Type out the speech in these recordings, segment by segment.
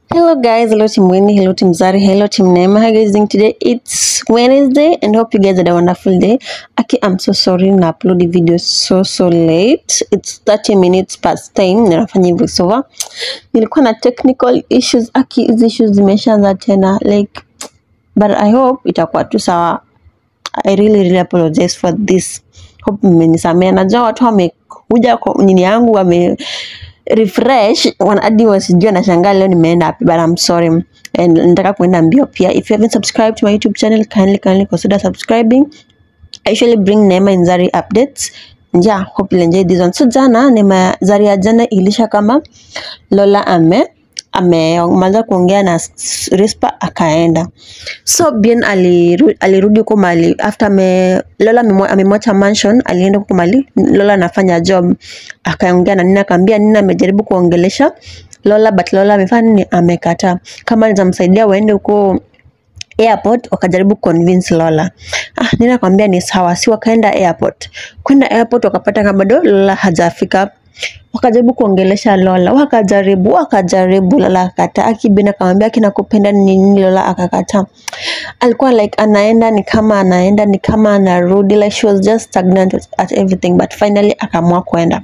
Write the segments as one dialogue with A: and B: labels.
A: Hello guys, hello Team Winnie, hello Team Zari, hello Team Neema. How are you guys doing today? It's Wednesday and hope you guys had a wonderful day. Aki, I'm so sorry na upload the video so so late. It's 30 minutes past time na nafanya voiceover. Nilikuwa na technical issues. Aki, hizi issues zimeshaanza tena like but I hope itakuwa tu sawa. I really really apologize for this. Hope mmenisamea. Najua watu wamekuja kwa nini yangu wame refresh wana- hadi wasijua nashangaa leo nimeenda wapi but I'm sorry and nataka kuenda mbio pia if you haven't subscribed to my YouTube channel kindly kindly consider subscribing I usually bring Neema and Zari updates yeah hope you enjoy this one so jana Neema Zari ya jana ilisha kama Lola ame amemaliza kuongea na S- Rispa akaenda so Bien aliru, alirudi huko mali after ame, Lola amemwa- amemwacha mansion alienda huko mali Lola anafanya job akaongea na Nina akaambia Nina amejaribu kuongelesha Lola but Lola amefanya nini amekataa kama nitamsaidia waende huko airport wakajaribu convince Lola. Ah, Nina akamwambia ni sawa, si wakaenda airport. Kwenda airport wakapata kama bado Lola hajafika. Wakajaribu kuongelesha Lola, wakajaribu wakajaribu, Lola akakataa. Akibina akamwambia kinakupenda nini, Lola akakataa. Alikuwa like anaenda ni kama anaenda ni kama anarudi, like she was just stagnant at everything, but finally akaamua kwenda.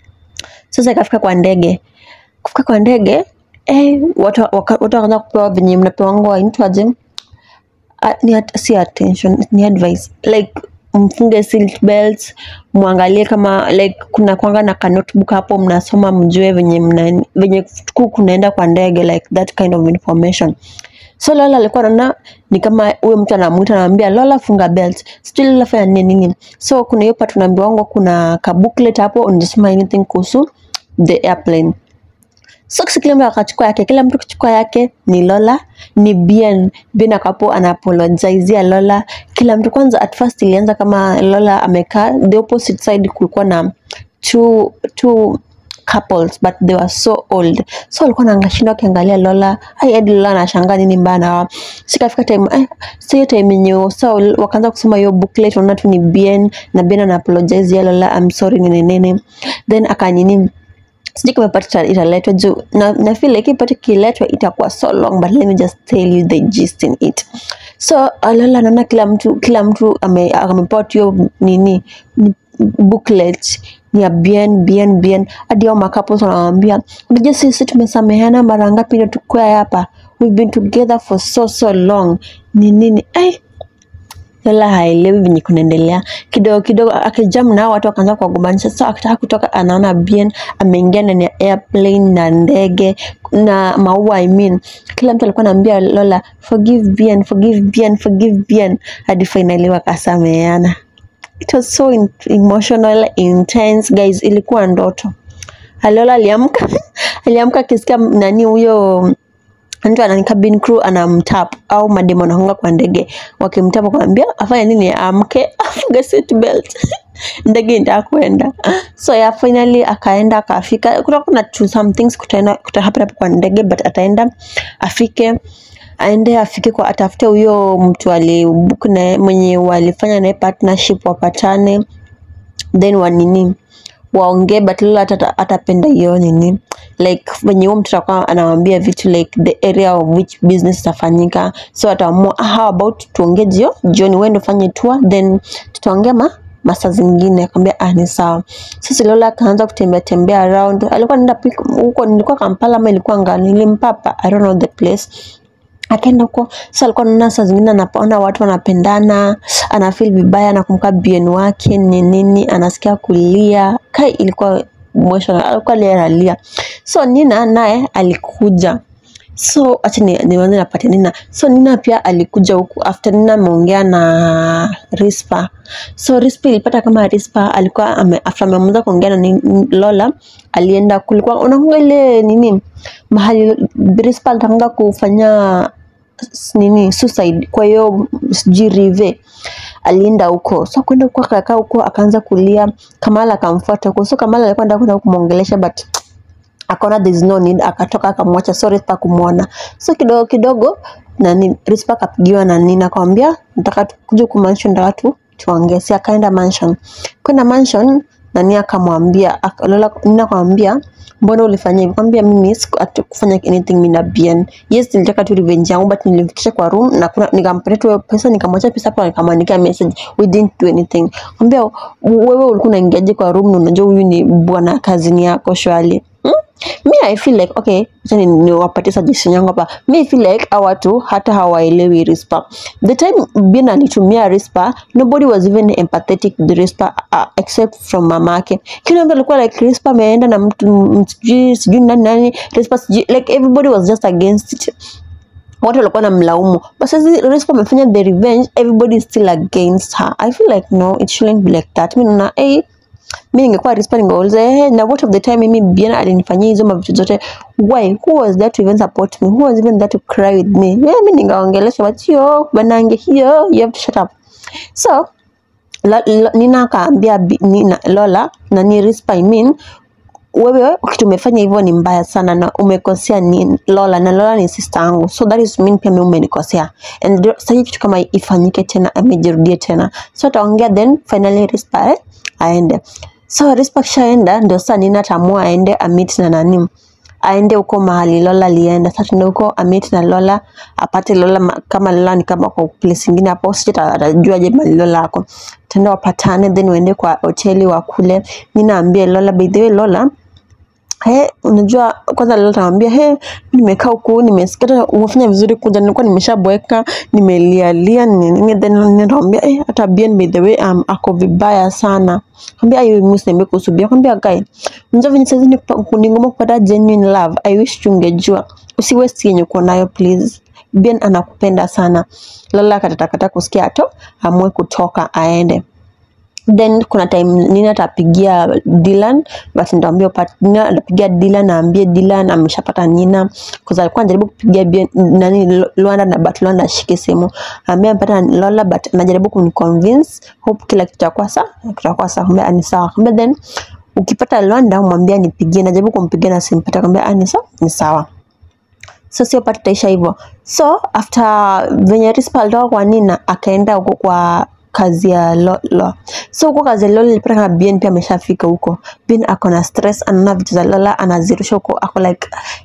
A: Sasa ikafika kwa ndege, kufika kwa ndege eh, watu waka- watu wakaanza kupewa venye mnapewa inaitwaje Ah, ni at, si attention ni advice like mfunge seat belts muangalie kama like kuna kwanga na ka notebook hapo mnasoma mjue venye mna venye ku kunaenda kwa ndege like that kind of information so Lola alikuwa anaona ni kama huyo mtu anamuita anamwambia Lola funga belt sijui Lola fanya nini nini so kuna hiyo part tunaambiwa wangu kuna ka booklet hapo unasoma anything kuhusu the airplane So kisi kila mtu akachukua yake, kila mtu kuchukua yake ni Lola, ni Bien. Bien akapo ana apologizea Lola. Kila mtu kwanza, at first ilianza kama Lola amekaa, the opposite side kulikuwa na two, two couples but they were so old so walikuwa wanashinda wakiangalia Lola ai hadi Lola anashangaa nini mbaya na wao sikafika time ai so hiyo time yenye so wakaanza kusoma hiyo booklet unaona tu ni Bien na Bien ana apologize ya Lola I'm sorry nini nini then akanini sijui kama part ita- italetwa juu na, na feel like hii part ikiletwa itakuwa so long but let me just tell you the gist in it so alala naona kila mtu kila mtu ame- amepewa tu hiyo nini ni booklet ni ya bien bien bien hadi hao makapos wanawambia unajua sisi tumesameheana mara ngapi ndio tukua hapa we've been together for so so long ni nini ai Lola haelewi venye kunaendelea kidogo kidogo, akijam nao watu wakaanza kuwagombanisha. So akitaka kutoka, anaona Bien ameingia ndani ya airplane na ndege na maua. I mean, kila mtu alikuwa anaambia Lola forgive Bien, forgive Bien, forgive Bien, hadi finally wakasameheana. It was so in emotional, intense guys, ilikuwa ndoto. Lola aliamka aliamka akisikia nani huyo mtu anani cabin crew anamtap au mademo anahunga kwa ndege wakimtap wakamwambia afanye nini amke afunge seat belt ndege inataka kwenda so ya finally akaenda akafika kutakuwa na two some things kutaenda kutahappen hapo kwa ndege but ataenda afike aende afike kwa atafute huyo mtu alibook naye mwenye walifanya naye partnership wapatane then wanini waongee but Lola hata atapenda hiyo nini like venye huo mtu atakuwa anawambia vitu like the area of which business itafanyika so ataamua "Ah, how about tuongee jio jioni wewe ndio fanye tour then tutaongea ma masaa zingine akamwambia ah ni sawa sasa Lola akaanza kutembea tembea around alikuwa anaenda pik- huko nilikuwa Kampala ama ilikuwa ngani nilimpapa I don't know the place akaenda huko sasa alikuwa anaona saa zingine anaona watu wanapendana anafeel vibaya anakumbuka bien wake ni nini anasikia kulia kai ilikuwa emotional alikuwa alia analia so Nina naye alikuja so acha ni nianze napate Nina so Nina pia alikuja huku after Nina ameongea na Rispa so Rispa ilipata kama Rispa alikuwa ame, after ameanza kuongea na ni- Lola alienda kulikuwa unakumbuka ile nini mahali Rispa alitaka kufanya s- nini suicide kwa hiyo sijui rive alienda huko so kwenda huko akakaa huko akaanza kulia Kamala akamfuata huko so Kamala alikuwa anataka kwenda kumwongelesha but akaona there is no need akatoka akamwacha so Rispa kumwona so kidogo kidogo nani Rispa akapigiwa na Nina akamwambia nataka tu- kuja ku mansion nataka tu tuongee si akaenda mansion kwenda mansion nani akamwambia ak- Lola Nina akamwambia mbona ulifanya hivyo kwambia mimi sikufanya anything mimi na Bien yes nilitaka tu revenge yangu but nilimfikisha kwa room na kuna nikampatia tu pesa nikamwacha pesa hapo nikamwandikia message we didn't do anything kwambia wewe ulikuwa unaingiaje kwa room na unajua huyu ni bwana kazini yako shwali hmm? mi I feel like okay, acha ni niwapatie suggestion yangu hapa. Mi I feel like hawa watu hata hawaelewi Rispa. The time Bien alitumia Rispa, nobody was even empathetic with Rispa uh, except from mamake. Kila mtu alikuwa like Rispa ameenda na mtu m- sijui sijui nani nani, Rispa sijui like everybody was just against it watu walikuwa na mlaumu but sasa Rispa amefanya the revenge everybody is still against her i feel like no it shouldn't be like that mi naona hey, mi ningekuwa Rispa ningeuliza hey, na what of the time mimi Bien alinifanyia hizo mavitu zote why who was there to even support me who was even there to cry with me yeah, mi ningaongelesha but yo banange hiyo you have to shut up so la, la, Nina akaambia Bi- Nina, Lola na ni Rispa I mean wewe kitu umefanya hivyo ni mbaya sana na umekosea ni Lola na Lola ni sister yangu so that is mean pia mimi umenikosea and ndio- sasa kitu kama ifanyike tena amejirudie tena so ataongea then finally Rispa eh, aende so Rispa kishaenda ndio sasa Nina ataamua aende amit na nani aende huko mahali Lola alienda. Sasa tuende huko amit na Lola apate Lola ma- kama Lola ni kama kwa place ingine hapo, sije atajua je mahali Lola ako. Tenda wapatane then waende kwa hoteli wakule. Mimi naambia Lola, by the way Lola He, unajua kwanza leo tamwambia he, nimekaa huku nimesikia hata umefanya vizuri kuja, nilikuwa nimeshaboeka nimelialia nini nini, then nitamwambia eh, hata Bien by the way um, ako vibaya sana. Kwambia ayo mimi usiniambie kuhusu Bien, kwambia guy, unajua venye saizi ni kupa- ni ngumu kupata genuine love. I wish tungejua, usi waste yenye uko nayo please. Bien anakupenda sana. Lola akatakata kusikia ato amue kutoka aende then kuna time Nina atapigia Dylan but nitaambia upa- Nina atapigia Dylan aambie Dylan ameshapata Nina kwa alikuwa anajaribu kupigia Bien- nani Lo- Luanda na but Luanda ashike simu aambia amepata Lola but anajaribu kuniconvince hope kila kitu kitakuwa sawa kitakuwa sawa kumbe ni sawa kumbe then ukipata Luanda mwambie nipigie najaribu kumpigia na simpata kumbe ni sawa ni sawa so sio pata taisha hivyo so after venye Rispa alitoka kwa Nina akaenda huko kwa kazi ya lo, lo. so huko kazi ya Lola ilipata kama Bien pia ameshafika huko Bien ako na stress anaona vitu za Lola anazirusha huko ako like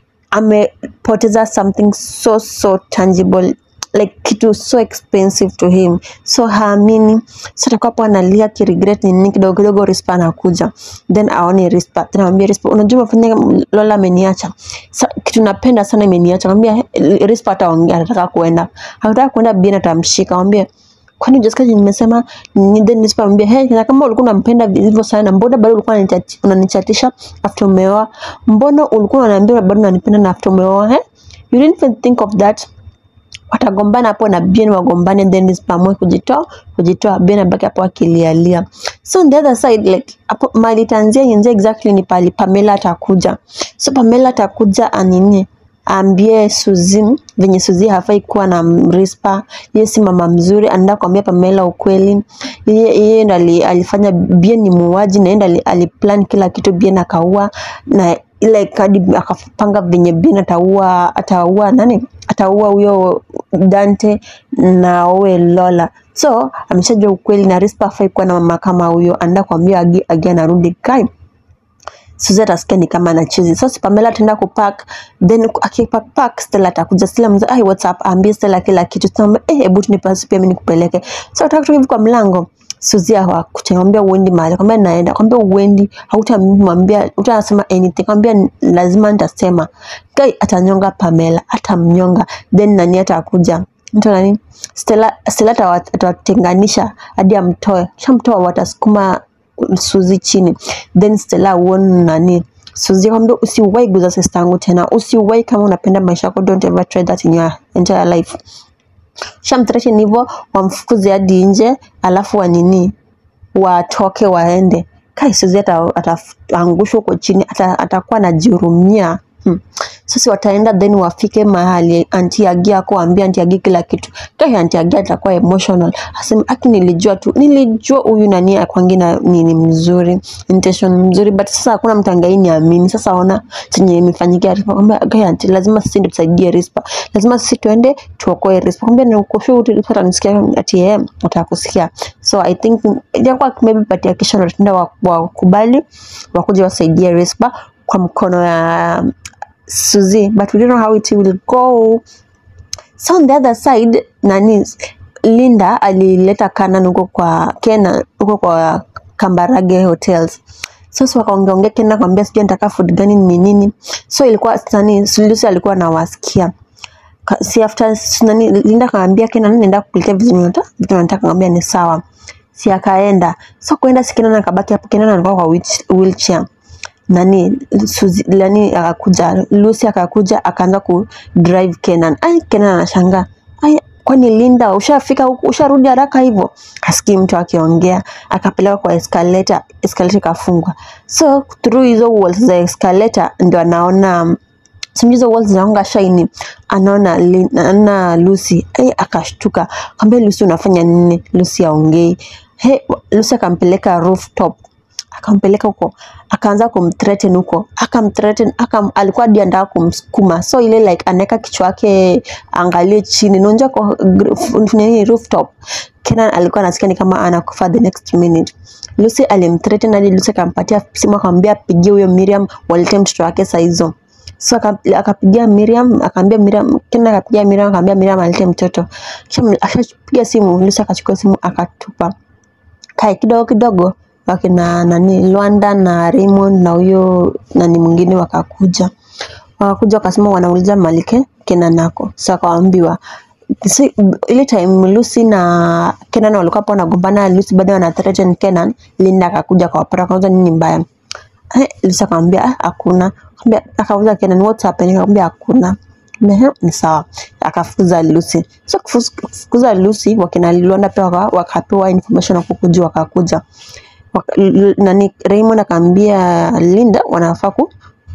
A: amepoteza something so so tangible like kitu so expensive to him so haamini so atakuwa hapo analia kiregret nini kidogo kidogo Rispa anakuja then aone Rispa then amwambia Rispa unajua umefanya Lola ameniacha Sa, kitu napenda sana imeniacha mwambia Rispa ataongea anataka kuenda anataka kuenda Bien atamshika mwambie kwani Jessica nimesema ni then Rispa amwambia hey na kama ulikuwa unampenda hivyo sana mbona bado ulikuwa unanichati- unanichatisha after umeoa mbona ulikuwa unaniambia bado unanipenda na after umeoa eh you didn't even think of that watagombana hapo na Bien wagombane then Rispa amue kujitoa kujitoa Bien abaki hapo akilialia so on the other side like hapo mali itaanzia yenzie exactly ni pali Pamela atakuja so Pamela atakuja anini aambie Suzi venye Suzi hafai kuwa na Rispa, yeye si mama mzuri, anaenda kuambia Pamela ukweli. Yeye yeye ndo ali- alifanya Bien ni muuaji, na yeye ndo ali- aliplan kila kitu, Bien akaua na ile kadi akapanga venye Bien ataua ataua nani ataua huyo Dante na aue Lola. So ameshajua ukweli na Rispa hafai kuwa na mama kama huyo, anaenda kuambia Agi, Agi anarudi kai Suzy atasikia ni kama anachezi. Sasa Pamela ataenda kupack then akipack pack Stella atakuja. Stella mzee, ai what's up? Ambie Stella kila kitu. Sasa eh, hebu tunipasie pia mimi nikupeleke. So ataka kutoka hivi kwa mlango. Suzy hakuchambia uendi mahali. Kwambia naenda. Kwambia uendi. Hautamwambia, utasema anything. Kwambia lazima nitasema. Guy atanyonga Pamela, atamnyonga. Then nani atakuja? Mtu nani? Stella Stella atawa- atawatenganisha hadi amtoe. Kishamtoa watasukuma Suzi chini then Stella uone nani Suzi akamwambia usiwahi guza sister yangu tena, usiwahi kama unapenda maisha yako, don't ever try that in your entire life. Shamthreaten hivyo, wamfukuze hadi nje, alafu wanini watoke waende. Kai Suzi ata- ataangushwa huko chini, ata- atakuwa anajihurumia hmm. Sasa wataenda then wafike mahali anti Agi ako ambia anti Agi kila kitu. Kai anti Agi atakuwa emotional. Asema aki nilijua tu. Nilijua huyu nani akwangi na nini mzuri. Intention mzuri but sasa hakuna mtu angai niamini. Sasa ona chenye imefanyikia Rispa. Kwambia kai anti lazima sisi ndio tusaidie Rispa. Lazima sisi tuende tuokoe Rispa. Kwambia ni uko sure Rispa atanisikia ati yeye atakusikia. So I think itakuwa maybe but ya kesho ndio tutaenda wakubali wakuja wasaidie Rispa kwa mkono ya Suzy but we don't know how it will go so on the other side nani Linda alileta Kanan huko kwa Kenan huko kwa Kambarage Hotels so si wakaongeongea Kenan akamwambia sijui nataka food gani ni nini so ilikuwa nani Lucy alikuwa anawasikia Ka- si after s- nani Linda akamwambia Kenan nenda kukuletea vitu nataka vitu nataka akamwambia ni sawa si akaenda so kuenda si Kenan akabaki hapo Kenan alikuwa kwa wheelch- wheelchair nani Suzy, nani akakuja Lucy akakuja akaanza ku drive Kenan. Ai, Kenan anashangaa ai, kwani Linda ushafika huku usharudi haraka hivyo? Hasikii mtu akiongea, akapelekwa kwa escalator, escalator ikafungwa. So through hizo walls za escalator ndio anaona sijui hizo walls zinaonga shine, anaona Lin- anaona Lucy ai, akashtuka, akamwambia Lucy, unafanya nini? Lucy aongei. He, Lucy akampeleka rooftop akampeleka huko akaanza kumthreaten huko akamthreaten akam, alikuwa hadi anataka kumsukuma so ile like anaweka kichwa yake angalie chini naonja kwa gr- nini rooftop Kenan alikuwa anasikia ni kama anakufa the next minute Lucy alimthreaten hadi Lucy akampatia simu akamwambia apigie huyo Miriam walete mtoto wake saa hizo so aka- akapigia Miriam akaambia Miriam Kenan akapigia Miriam akamwambia Miriam alete mtoto kisha akashapiga simu Lucy akachukua simu akatupa kae kidogo kidogo wakina nani Lwanda na Raymond na huyo nani mwingine wakakuja wakakuja wakasema wanauliza Malike Kenan nako so akawaambiwa si, ile time Lucy na Kenan walikuwa hapo wanagombana Lucy bado ana threaten Kenan Linda akakuja akawapata akauza nini mbaya Eh, Lucy akamwambia "Ah, hakuna Akamwambia- akauza Kenan what's happening akamwambia hakuna Ehe, ni sawa akafukuza Lucy so kufuz- kufukuza Lucy wakina Lwanda pia waka- wakapewa information wakukuja wakakuja Waka- l- nani Raymond akaambia Linda wanafaa ku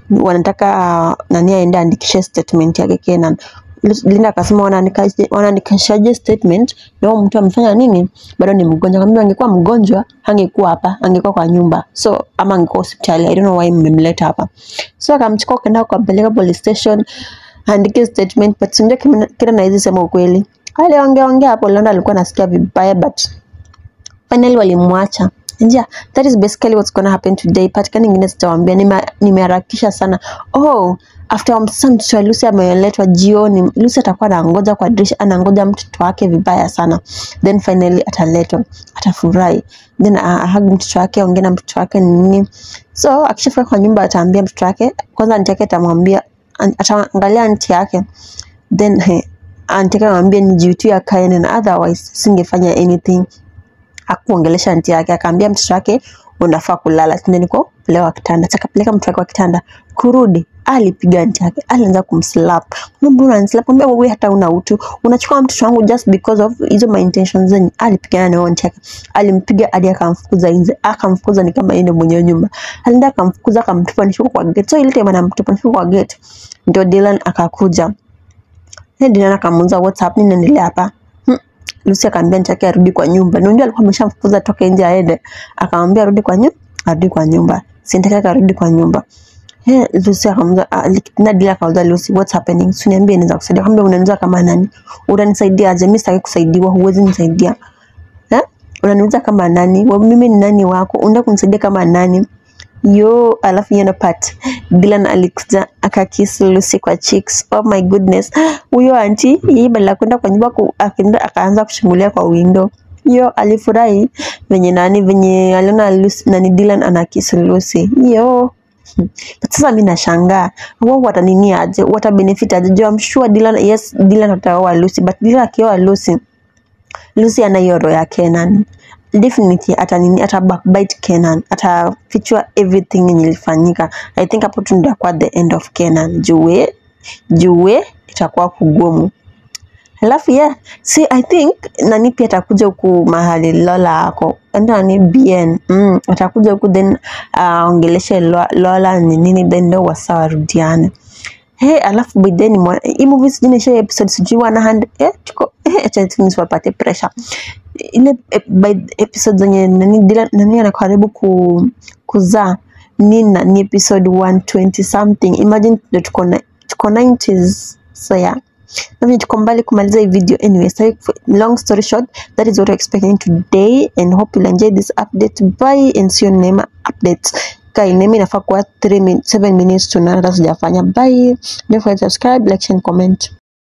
A: wanataka nani aende aandikishe statement yake Kenan. Lu- Linda akasema "Wanaandikaje- wanaandikishaje statement na huyo mtu amefanya nini? Bado ni mgonjwa. Akamwambia angekuwa mgonjwa hangekuwa hapa, angekuwa kwa nyumba. So ama angekuwa hospitali. I don't know why mmemleta hapa. So akamchukua akaenda akampeleka police station aandike statement but sindio Kenan hawezi sema ukweli. Aliongea ongea hapo Linda alikuwa anasikia vibaya but finally walimwacha yeah, that is basically what's gonna happen today part gani ingine sitawambia Nime- nimeharakisha sana oh after sasa mtoto wa Lucy ameletwa jioni Lucy atakuwa anangoja kwa dirisha anangoja mtoto wake vibaya sana then finally ataletwa atafurahi then ahag mtoto wake aongee na mtoto wake ni nini so akishafika kwa nyumba ataambia mtoto wake kwanza anti yake atamwambia an- ataangalia anti yake then he, anti yake amwambia ni juu tu ya kaene na otherwise singefanya anything hakuongelesha anti yake, akaambia mtoto wake unafaa kulala, tena niko kulewa kitanda. Akapeleka mtoto wake wa kitanda, kurudi alipiga anti yake, alianza kumslap. Mbona unanislap? Mwambia wewe hata una utu, unachukua mtoto wangu just because of hizo my intentions zenyu. Alipigana na huyo anti yake, alimpiga hadi akamfukuza nje, akamfukuza ni kama yeye ndio mwenye nyumba. Alienda akamfukuza, akamtupa nishuko kwa gate. So ile time anamtupa nishuko kwa gate, ndio Dylan akakuja. Yeye Dylan akamuuliza what's happening, naendelea hapa Hmm. Lucy akamwambia anti yake arudi kwa nyumba. Na ndio alikuwa ameshamfukuza toke nje aende. Akamwambia arudi kwa nyumba, arudi kwa nyumba. Si anti yake arudi kwa nyumba. He, Lucy akamuuliza ah, Lik- na Dila akauliza Lucy what's happening? Si niambie naweza kusaidia. Akamwambia unaniuliza kama nani? Utanisaidia aje? Mimi sitaki kusaidiwa, huwezi nisaidia. Eh? Unaniuliza kama nani? Wa- Mimi ni nani wako? Unataka kunisaidia kama nani? yo alafu yeno part Dylan alikuja akakiss Lucy kwa cheeks. Oh my goodness, huyo anti yeye badala ya kwenda kwa nyumba ku- akaenda akaanza kuchungulia kwa window. Yo alifurahi venye nani venye aliona Lucy, nani Dylan ana kiss Lucy. Yo But sasa mimi nashangaa wao watanini aje, wata benefit aje? Juu I'm sure Dylan, yes Dylan ataoa Lucy, but Dylan akioa Lucy Lucy ana hiyo roho ya Kenan. Definitely ata nini ata backbite Kenan. Atafichua everything yenye ilifanyika. I think hapo tu ndio kwa the end of Kenan. Jue jue itakuwa kugumu. Alafu yeah, see I think nani pia atakuja huku mahali Lola ako. Enda ni BN. Mm, atakuja huku then aongeleshe uh, Lola ni nini then ndio wasawa rudiane. He, alafu by then mwa- hii movie sijui nisha episode sijui 100 eh tuko eh acha tu nisipate pressure. Ile eh, by episode zenye nani Dylan nani anakaribu ku kuzaa nina ni episode 120 something. Imagine ndio tuko na tuko 90s so yeah. Nami tuko mbali kumaliza hii video anyway. So long story short, that is what we're expecting today and hope you'll enjoy this update. Bye and see you on Neema updates. kai nemi inafaa kuwa 3 min 7 minutes to none hata sijafanya bye don't forget to subscribe like and comment